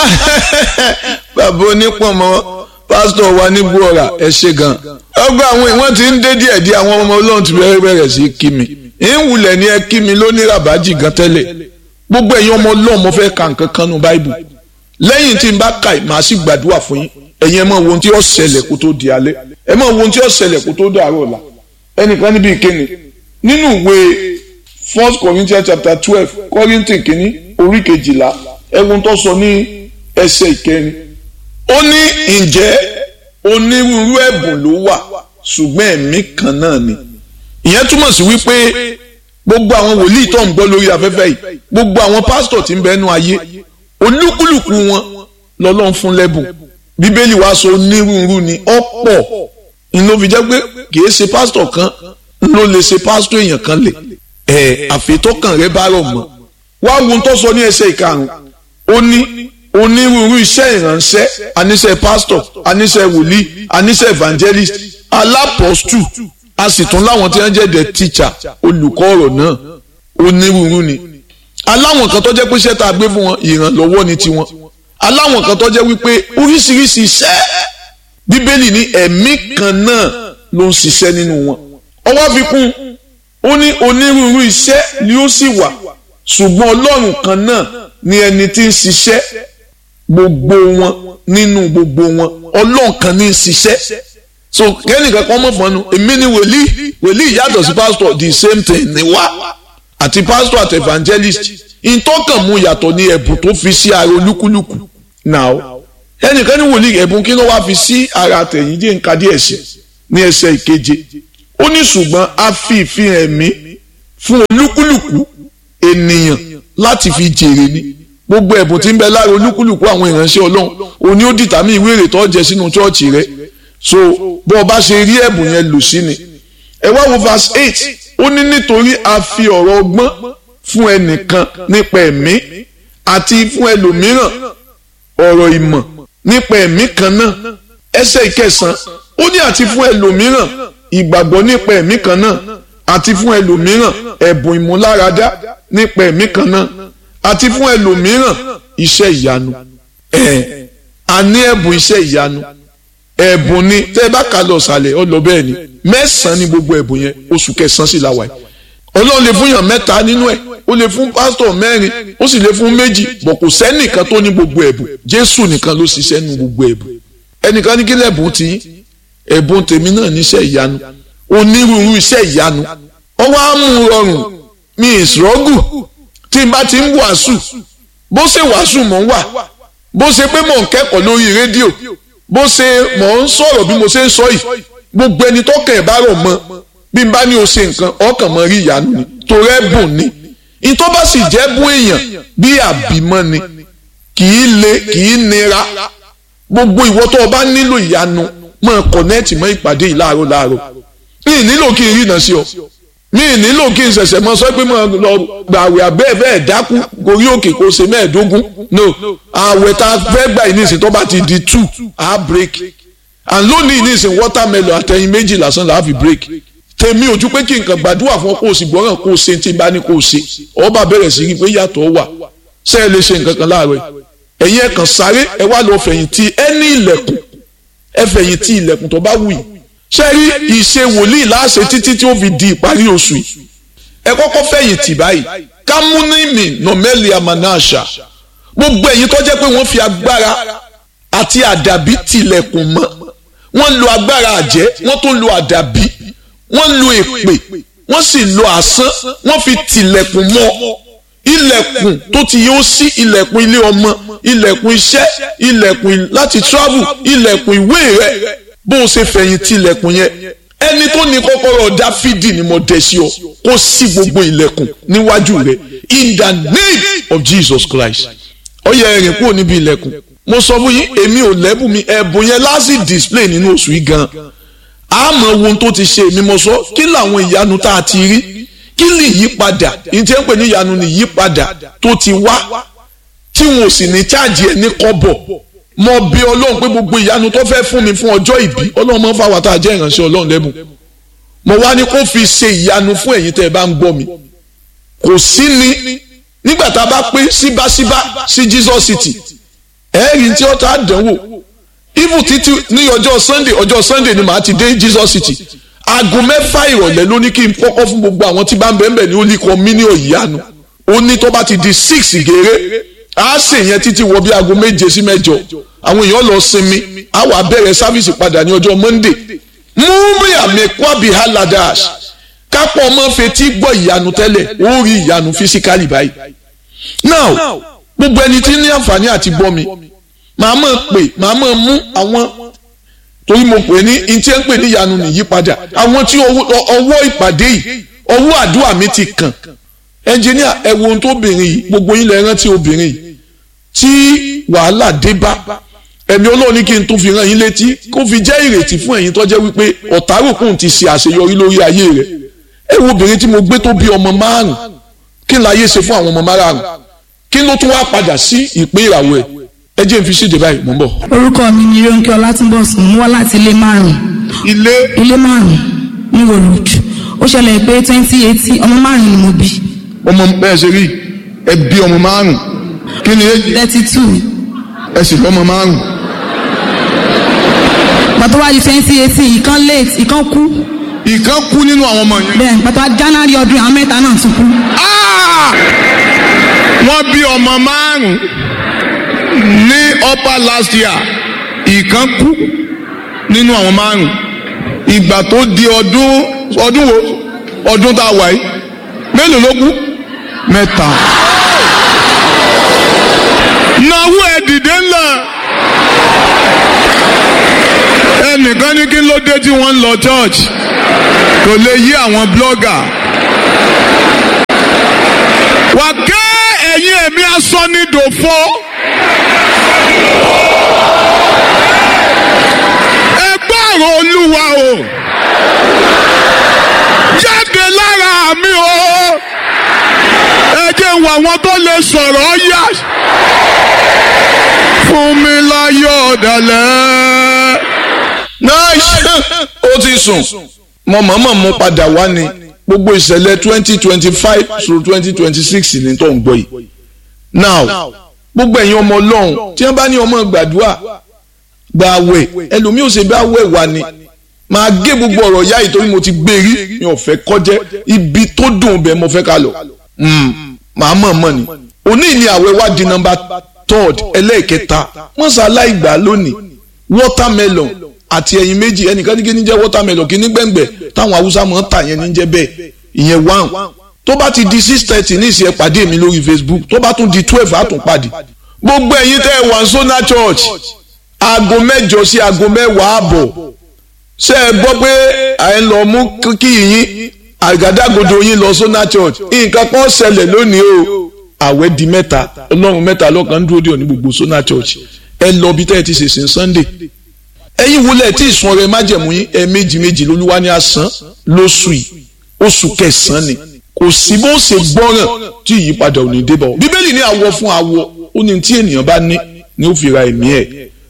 bàbá onípọ̀nmọ́ pásítọ̀ wa ní buora ẹ ṣe gan. ọgbà àwọn ìwọ̀n ti ń dé díẹ̀ díẹ̀ àwọn ọmọ ọlọ́run ti bẹ̀rẹ̀ bẹ̀rẹ̀ sí kí mi. ìwùlẹ̀ ni ẹ kí mi lóní ràbájì gan tẹ́lẹ̀. gbogbo ẹ̀yin ọmọ ọlọ́run mo fẹ́ ka nǹkan kan nu báìbù. lẹ́yìn tí n bá ka màá sì gbàdúrà fún yín. ẹ̀yin ẹ máa wo ohun tí ó ṣẹlẹ̀ kó tó di alẹ́. ẹ máa wo ohun tí ó ṣẹlẹ̀ kó tó dàárọ̀ ọ̀la. ẹnìkan níbi ìkéni nínú ìwé first corinthians chapter twelve kọ́ríntì kìíní orí kejìlá ẹ̀wọ̀n tó sọ ní ẹsẹ̀ ìkẹrin ó ní ǹjẹ́ onírúurú ẹ̀bùn ló wà ṣùgbọ́n ẹ̀mí kan náà ni ìyẹn túmọ̀ sí wípé gbogbo àwọn wòlíì tó ń gbọ́ lórí afẹ́fẹ́ yìí gbogbo àwọn pásítọ̀ tí ń bẹ́nu ayé olúkúlùkù wọn lọ́lọ́run fún lẹ́bùn bíbélì wá sọ onírúurú ni ọ̀pọ̀ ìlú fi jẹ́ pé kì í ṣe pásítọ̀ kan ló lè ṣe pásítọ̀ èèyàn kan lè ẹ̀ àfitọ́kàn rẹ bá rọ̀ mọ́ wá wo ohun tó sọ ní ẹsẹ̀ ìkarùn-ún ó ní onírúurú iṣẹ́ ìránṣẹ́ aníṣẹ́ pastor aníṣẹ́ wòlíì aníṣẹ́ evangelist alápọ̀stù a sì tún láwọn tí wọ́n jẹ́ the teacher olùkọ́ ọ̀rọ̀ náà onírúurú ni aláwọn kan tó jẹ́ pé iṣẹ́ tá a gbé fún wọn ìrànlọ́wọ́ ni tiwọn aláwọn kan tó jẹ́ wípé oríṣiríṣi iṣẹ́ bíbélì ní ẹ̀mí kan náà ló ń ṣiṣẹ́ nínú wọn ọwọ́ fi kún ó ní onírúurú iṣẹ́ ni ó sì wà ṣùgbọ́n ọlọ́run kan náà ni ẹni tí ń ṣiṣẹ́ gbogbo wọn nínú gbogbo wọn ọlọ́run kan ní í ṣiṣẹ́ so kẹ́nìkan kan mọ̀ fọ́nù èmi ni wòlíì wòlíì yàtọ̀ sí pásítọ̀ the same thing ni wá àti pásítọ̀ àti evangelist ìtọ́kàn mu yàtọ̀ ní ẹ̀bùn tó fi sí ara olúkúlùkù now ẹnìkan ní wòlíì ẹ̀bùn kí ló wá fi sí ara àtẹ̀yìndé nǹkan díẹ̀ sí ní ẹsẹ̀ ìkeje ó ní ṣùgbọ́n a fi ìfihàn ẹ̀mí fún olúkúlùkù ènìyàn láti fi jèrè ni gbogbo ẹ̀bùn tí ń bẹ lára olúkúlùkù àwọn ìránṣẹ́ ọlọ́run òní ó dìtàmí ìwé èrè tó jẹ sínú chọ́ọ̀chì rẹ so bó o bá ṣe rí ẹ̀bùn yẹn lò sí ni ẹ wá wo verse eight ó ní nítorí a fi ọ̀rọ̀ ọgbọ́n fún ẹnìkan nípa ẹ̀mí àti fún ẹlòmíràn ọ̀rọ̀ ìmọ̀ nípa ẹ̀mí kan náà ẹsẹ̀ ìkẹsàn ó ní àti fún ẹlòmíràn ìgbàgbọ́ nípa ẹ̀mí kan náà àti fún ẹlòmíràn ẹ̀bùn ìmúláradá nípa ẹ̀mí kan náà àti fún ẹlòmíràn iṣẹ́ ìyanu ẹ̀ a ní ẹ̀bùn iṣẹ́ ìyanu ẹ̀bùn ni tẹ́ ẹ bá kà lọ sàlẹ̀ ọ lọ bẹ́ẹ̀ ni mẹ́sàn-án ni gbogbo ẹ̀bùn yẹn oṣù kẹsàn-án sì la wà yìí ọlọ́run lè fún yàn mẹ́ta nínú ẹ̀ ó lè fún pásítọ̀ mẹ́rin ó sì lè fún méjì bọ̀ kò sẹ́nìkan tó ní gbogbo ẹ̀bùn jésù nìkan ló ṣiṣẹ́ nu gbogbo ẹ̀bùn ẹnìkan ní kí lẹ́bùn tí ẹ̀bùn tèmi náà níṣẹ́ ìyanu onírúurú iṣẹ́ ìyanu ọwọ́ á mú rọrùn mi ìṣòrọ́gù tí n bá ti ń wàásù bó ṣe wàásù mò ń wà bó ṣe pé mò ń kẹ́kọ̀ọ́ lórí rédíò bó ṣe mò ń sọ̀rọ̀ bí mo ṣe ń sọ yìí gbogbo ẹni tó kẹ̀ bá rọ̀ mọ́ bí n bá ní o ṣe nǹkan ọkàn mọ́ rí ìyanu ni torí ẹ̀bùn ni ìtọ́ bá sì jẹ́ bún èèyàn bí àbímọ́ ni kì í le kì í nira gbogbo ìwọ tó o bá nílò ìyanu máa kọ̀nẹ́ẹ̀tì mọ́ ìpàdé yìí láàárọ̀ láàárọ̀ mi ì nílò kí n rí iná sí ọ mi ì nílò kí n ṣẹ̀ṣẹ̀ mọ sọ pé mo lọ gbàwé abẹ́ bẹ́ẹ̀ dákú gorí òkè kó ṣe mẹ́ẹ̀ẹ́dógún no àwẹ̀ tá a fẹ́ gbà yìí nísìnyí tó bá ti di two a break and lónìí nísìnyí watermelon àtẹ̀yìn méjì lásán là á fi break tèmi ojú pé kí nǹkan gbàdúrà fún ọ kó o sì gbọ́ràn kó o ṣe tí n bá ní kó o ṣe ọba bẹ̀rẹ̀ sí rí i pé yàtọ̀ wà ṣé ẹ lè ṣe nǹkan kan láàárọ̀ ẹ̀yin ẹ̀ kàn sáré ẹ wá lọ fẹ̀yìntì ẹ ní ilẹ̀kùn ẹ fẹ̀yìntì ilẹ̀kùn tó bá wù yìí ṣé rí ìṣe wòlíì láṣẹ títí tí ó fi di ìparí oṣù yìí ẹ kọ́kọ́ fẹ̀yìntì báyìí kámúnímì nọ̀mẹ́lì àmànáṣà gbogbo ẹ̀yin tó jẹ́ pé wọ́n fi agbára àti àdàbí tilẹ̀kùn mọ́ wọ́n lo agbára àjẹ́ wọ́n tún lo àdàbí wọ́n lo èpè wọ́n sì lo àsán wọ́n fi tilẹ̀kùn mọ́ ilẹ̀kùn tó ti yóò sí ilẹ̀kùn ilé ọmọ ilẹ̀kùn iṣẹ́ ilẹ̀kùn láti travel ilẹ̀kùn ìwé rẹ̀ bó o ṣe fẹ̀yìntì ilẹ̀kùn yẹn ẹni tó ní kọ́kọ́rọ́ dáfídì ni mo dẹ̀ sí ọ kó sí gbogbo ilẹ̀kùn níwájú rẹ̀ in the name of Jesus Christ ó yẹ ẹ̀rìn kúrò níbi ilẹ̀kùn mo sọ fún yín èmi ò lẹ́bùn mi ẹ̀bùn yẹn láti display nínú oṣù yìí gan àmọ́ ohun tó ti ṣe èmi mo sọ kí làwọn ìyanu tá a ti rí kí lè yí padà ìtí ń pè ní ìyanu ní yí padà tó ti wá tí wọn ò sì ní cháàjì ẹ̀ ní kọ́bọ̀ mo bí ọlọ́run pé gbogbo ìyanu tó fẹ́ fún mi fún ọjọ́ ìbí ọlọ́run máa ń fáwọn tá a jẹ́ ìránṣẹ́ ọlọ́run lẹ́bùn mo wá ní kó fi ṣe ìyanu fún ẹ̀yin tẹ́ ẹ bá ń gbọ́ mi kò sí ni nígbà tá a bá pé síbáṣíbá sí Jesus City ẹ̀ẹ́rì tí ó ta dánwò even títí ní ọjọ́ sunday ọjọ́ sunday ni màá ti dé jesus city aago mẹ́fà ìrọ̀lẹ́ ló ní kí n kọ́kọ́ fún gbogbo àwọn tí bá ń bẹ̀ẹ́ ní olú ikọ̀ mí ní òyìnbó ó ní tó bá ti di six gèrè á sì yẹn títí wọ bí aago méje sí mẹ́jọ àwọn èèyàn lọ sinmi á wà bẹ̀rẹ̀ sáfìsì padà ní ọjọ́ monday múmi àmì kwabi haladash kápọ̀ ọmọ fetí gbọ́ ìyanu tẹ́lẹ̀ ó rí ìyanu fisikali báyìí now gbogbo ẹni tí ní àǹfààní àti gbọ́ mi màá mọ̀ pé màá mọ̀ mú àwọn torí mo pè ní ntí ẹ ń pè ní ìyanu nìyípadà àwọn tí ọwọ́ ìpàdé yìí ọwọ́ àdúrà mi ti kàn ẹnjìníà ẹ wo ohun tó obìnrin yìí gbogbo yín lẹ rántí obìnrin yìí tí wàhálà dé bá ẹ̀mí Ọlọ́run ní kí n tún fi rán yín létí kó fi jẹ́ ìrètí fún ẹ̀yin tó jẹ́ wípé ọ̀tárùkùn ti ṣe àṣeyọrí lórí ayé rẹ̀ ẹ wo obìnrin tí mo gbé tó bí ọmọ márùn kí n láyé ṣe fún àwọn ọmọ márùn kí ló tún wá padà sí ìpín ìràwọ̀ ẹ̀ ẹ jẹ́ n fi ṣèdè báyìí mò ń bọ̀. orúkọ mi ni Rónkẹ́ Ọlátúnbọ̀sùn mo wá láti ilé márùn ilé ilé márùn ní Road ó ṣẹlẹ̀ pé twenty eighteen ọmọ márùn ni mo bí ọmọ bẹ́ẹ̀ ṣe rí ẹ bí ọmọ márùn kí ni èjì thirty two ẹ sì lọ́mọ márùn. pàtó wá di twenty eighteen ìkan late ìkan kú ìkan kú nínú àwọn ọmọ yẹn. bẹ́ẹ̀ pàtó wá January ọdún àwọn mẹ́ta náà tún kú. Ah! wọ́n bí ọmọ márùn ní upper last year ìkan kú nínú àwọn márùn ìgbà tó di ọdún ọdún wo ọdún tá a wà yìí mélòó ló kú mẹ́ta. náwó ẹ dìde ńlá ẹnìkan ní kí ló dé tí wọ́n ń lọ church kò lè yí àwọn blogger wà ké ẹ̀yin ẹ̀mí asọ́nidòfo. ẹ gbọ́rọ̀ olúwa o jáde lára mi o ẹ jẹ́ wọ àwọn tó lè sọ̀rọ̀ yá fún mi láyọ̀ ọ̀dàlẹ̀. nice ó ti sùn mo mọ̀ọ́mọ̀ mú padà wá ni gbogbo ìṣẹ̀lẹ̀ twenty twenty five through twenty twenty six ní tó ń gbọ́ yìí now gbogbo ẹ̀yin ọmọ ọlọ́run tí wọ́n bá ní ọmọ gbàdúrà gba àwẹ̀ ẹlòmíì ò ṣe bí àwẹ̀ wà ni máa gé gbogbo ọ̀rọ̀ yá yìí torí mo ti gbé rí mi ò fẹ́ kọjẹ́ ibi tó dùn bẹ́ẹ̀ mo fẹ́ ká lọ màá mọ̀ mọ̀ ni òní ni àwẹ̀ wá di nọ́mbà third ẹlẹ́ẹ̀kẹta wọ́n ṣàlàyé gbà lónìí watermelon àti ẹyin méjì ẹnìkan ní kí ní jẹ́ watermelon kí ní gbẹ̀ngbẹ̀ táwọn haúsá máa ń tà yẹn ní jẹ́ bẹ́ẹ̀ ìyẹn one tó bá ti di six thirty ní ìsìn ẹ pàdé mi lórí facebook tó bá tún di twelve á tún pàdé gbogbo ẹ̀yin tẹ́ ẹ wà sona church aago mẹ́jọ sí aago mẹ́wàá àbọ̀ ṣé ẹ gbọ́ pé à ń lọ mú kí yín àgádágodo yín lọ sona church nǹkan kan ṣẹlẹ̀ lónìí o àwẹ̀ di mẹ́ta ọlọ́run mẹ́ta lọ́kàn ń dúró dé òní gbogbo sona church ẹ lọ bí tẹ́ ẹ ti ṣèṣin sunday ẹ̀yin wulẹ̀ tí ìsun ọrẹ májẹ̀mú yín ẹ méjì méjì lolúwa ní asán lóṣù yìí oṣù kẹsàn-án ni kò sí bó ṣe gbọ́ràn tí ìyípadà ò ní dé bọ̀ bíbélì ní àwọ̀ fún àwọ̀ ó ní tí ènìyàn bá ní ni ó fi ra ẹ̀mí ẹ̀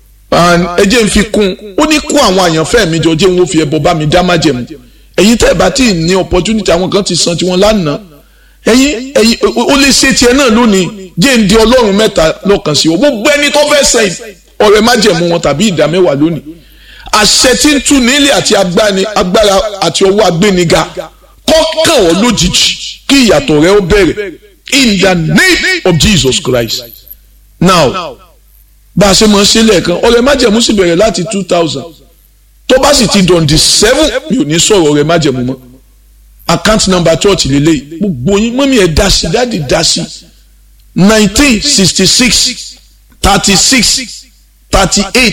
ẹ jẹ́ n fi kún ó ní kó àwọn àyànfẹ́ mi jọ jẹ́ n ó fi ẹbọ bá mi dá májẹ̀mú ẹ̀yin tẹ́ ẹ bá tí ì ní opportunity àwọn kan ti san tiwọn lánàá ẹ̀yin ẹ̀yin ó lè ṣe tiẹ̀ náà lónìí jẹ́ n di ọlọ́run mẹ́ta lọ́kàn sí o gbogbo ẹni tó fẹ́ sẹ́yìn ọrẹ májẹ̀mú wọn tàbí ìdá mẹ́wàá lónìí àṣẹ tí ń tú nílé àti agbára àti ọwọ́ agbéniga kọ́kàn ọ́ lójijì kí ìyàtọ̀ rẹ ó bẹ̀rẹ̀ in the name of Jesus Christ now bá a ṣe mọ̀ ṣe lẹ́ẹ̀kan ọrẹ májẹ̀mú sì bẹ̀rẹ̀ láti two thousand tó bá sì ti dọ̀ǹdì seven mi ò ní sọ̀rọ̀ ọrẹ májẹ̀mú mọ́ account number church lélẹ́yìí gbogbo yín mọ́mí ẹ̀ dá sí dáàdì dá sí nineteen sixty six thirty six thirty eight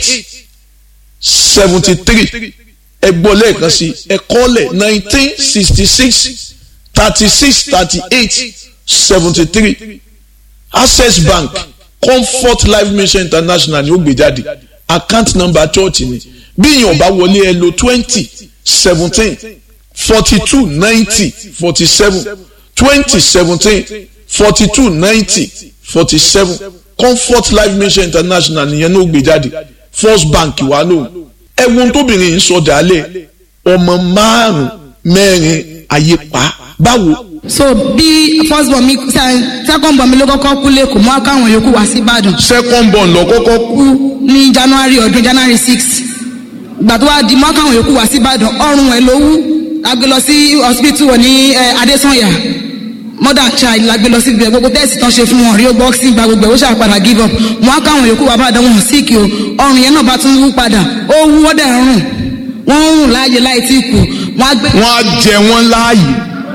seventy three ẹ gbọ́ lẹ́ẹ̀kan sí ẹ kọ́lẹ̀ nineteen sixty six thirty six thirty eight seventy three access bank comfort life mission international ni ó gbé jáde account number church ni bí èèyàn bá wọlé ẹ lo twenty seventeen forty two ninety forty seven twenty seventeen forty two ninety forty seven comfort life mission international nìyẹn ló gbé jáde first bank wà lóhùn ẹwọn tóbìnrin yìí sọ dálẹ̀ ọmọ márùn mẹ́rin ayé pa báwo so bí first born mi se- second born mi ló kọ́kọ́ kú lẹ́kọ̀ọ́ mọ́ káwọn yòókù wá sí ìbàdàn second born lọ kọ́kọ́ kú kú ní january ọdún january six ìgbà tó wá di mọ́ káwọn yòókù wá sí ìbàdàn ọrùn ẹ̀ ló wú la gbé lọ sí hospital wọ̀ ní eh, adesanya mother child la gbé lọ sí ibẹ̀ gbogbo tẹ́sì tán ṣe fún wọn rio boxing gba gbogbo ẹ̀ ó ṣàpadà give up mọ́ káwọn yòókù wá bàdàn wọn sick o ọrùn yẹn náà bá tún wú padà ó wú ó dẹ̀ rùn wọ́n ń rùn láàyè láì tí kù wọ́n á gbé wọ́n á jẹ wọ́n láàyè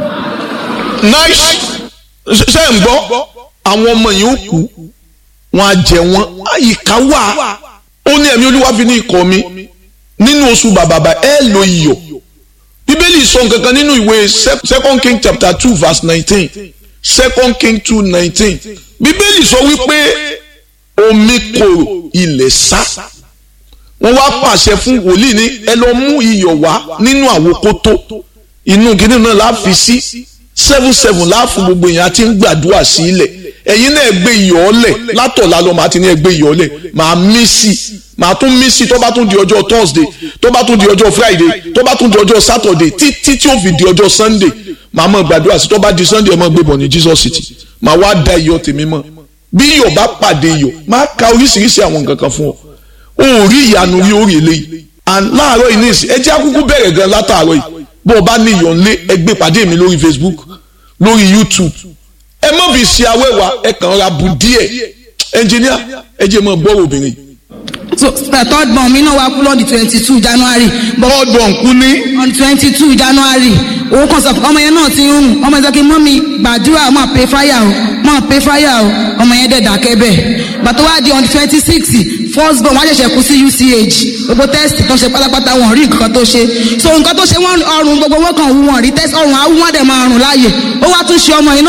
nice ṣe ń gbọ́ àwọn ọmọ yìí ó kú wọ́n á jẹ wọ́n àyíká wà ó ní ẹ̀mí olúwa fi ní ikọ̀ mi nínú oṣù bàbàbà ẹ lo iyọ̀ bíbélì sọ nǹkan kan nínú ìwé Se- second king chapter two verse nineteen second king two nineteen bíbélì sọ wípé omi korò ilẹ̀ sá wọ́n wá pàṣẹ fún wòlíì ní ẹ lọ mú iyọ̀ wá nínú àwòkótó inú kìnìún náà la fi sí seven seven láàfún gbogbo èèyàn àti ń gbàdúrà sí ilẹ̀ ẹ̀yin náà gbé iyọ̀ ọlẹ̀ látọ̀lá lọ màá ti ní ẹ gbé iyọ̀ ọlẹ̀ màá mí sí i màá tún mí sí i tó bá tún di ọjọ́ thursday tó bá tún di ọjọ́ friday tó bá tún di ọjọ́ saturday títí tí ó fi di ọjọ́ sunday màá mọ̀ gbàdúrà sí i tó bá di sunday ẹ mọ̀ gbé bọ̀ ní jesus city màá wá da iyọ̀ tèmi mọ̀ bí iyọ̀ bá pàdé iyọ̀ máa ka oríṣiríṣi àwọn nǹkan kan fún ọ o ò rí ìyanu rí orí eléyìí and láàárọ̀ yìí nísì ẹ jẹ́ àkúkú bẹ̀rẹ̀ gan látàárọ̀ yìí bó o bá ní ìyọ̀ ńlé ẹ gbé pàdé mi lórí facebook lórí youtube ẹ má fi ṣe awẹ́wà ẹ kàn ra bu díẹ̀ ẹnjìníà ẹ jẹ́ mọ́ gbọ́rọ̀ obìnrin. so the third born mi náà wá kú lọ́ọ̀dì twenty two january but bọ́ọ̀dù kú ní on twenty two january owó kan sọ ọmọ yẹn náà ti ń rùn ọmọ yẹn sọ pé mọ́mí gbàdúrà máa pay fire o máa pay fire o ọmọ yẹn dẹ̀ dákẹ́ bẹ́ẹ̀ bàtọ́ wá di on twenty six first born wọ́n ṣẹ̀ṣẹ̀ kú sí uch gbogbo test tó ṣe pátápátá wọn rí nǹkan tó ṣe so nǹkan tó ṣe wọ́n ọrùn gbogbo wọn kàn wú wọn rí test ọrùn àwọn wọn dẹ̀ máa rùn láàyè ó wá tún ṣe ọmọ yẹn náà